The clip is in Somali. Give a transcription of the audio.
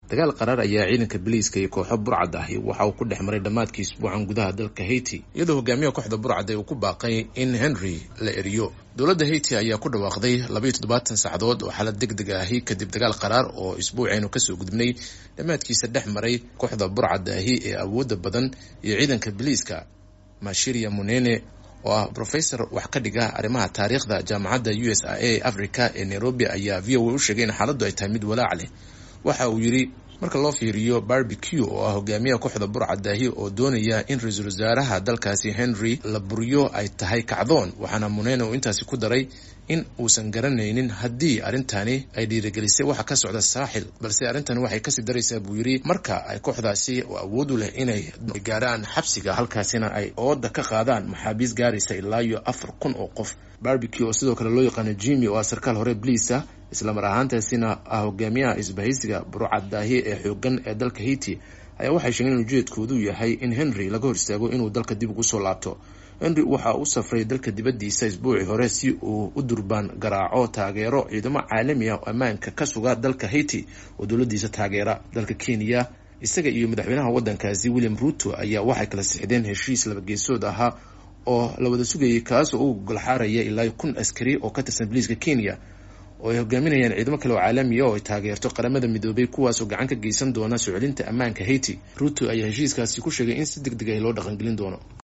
dagaal qaraar ayaa ciidanka biliiska iyo kooxo burcad ahi waxa uu ku dhex maray dhammaadkii isbuucan gudaha dalka haiti iyadoo hogaamiyaha kooxda burcad uu ku baaqay in henry la eriyo dowladda haiti ayaa ku dhawaaqday labaiyo toddobaatan saacadood oo xaalad deg deg ahi kadib dagaal qaraar oo isbuucaynu kasoo gudubnay dhammaadkiisa dhex maray kooxda burcadda ahi ee awoodda badan iyo ciidanka biliiska mashiria munene oo ah professor wax ka dhiga arrimaha taariikhda jaamacadda u s a africa ee nairobi ayaa v o a u sheegay in xaaladdu ay tahay mid walaac leh waxa uu yidhi marka loo fiiriyo barbecue oo ah hogaamiyaha kooxda burcadaahi oo doonaya in ra-iisul wasaaraha dalkaasi henry la buriyo ay tahay kacdoon waxaana munene uu intaasi ku daray in uusan garanaynin haddii arrintani ay dhiirigelisay waxa ka socda saaxil balse arrintani waxay kasii daraysaa buu yidhi marka ay kooxdaasi oo awood u leh inay gaaraan xabsiga halkaasina ay ooda ka qaadaan maxaabiis gaaraysa ilaa iyo afar kun oo qof barbecue oo sidoo kale loo yaqaano jimmy oo ah sarkaal hore bliisa islamar ahaantaasina ah hogaamiyaha isbahaysiga burcadaahi ee xoogan ee dalka haiti ayaa waxay sheegeen in ujeedkoodu yahay in henry laga hor istaago inuu dalka dib ugu soo laabto henry waxa u safray dalka dibaddiisa isbuucii hore si uu u durbaan garaaco taageero ciidamo caalami ah oo ammaanka ka suga dalka haiti oo dowladdiisa taageera dalka kenya isaga iyo madaxweynaha waddankaasi william ruto ayaa waxay kala sixdeen heshiis labageesood ahaa oo la wada sugayay kaas oo u golxaaraya ilaa kun askari oo ka tirsan boliiska kenya oo ay hogaaminayaan ciidamo kale oo caalamiya oo ay taageerto qaramada midoobay kuwaasoo gacan ka geysan doona soo celinta ammaanka haiti ruto ayaa heshiiskaasi ku sheegay in si deg deg ah loo dhaqangelin doono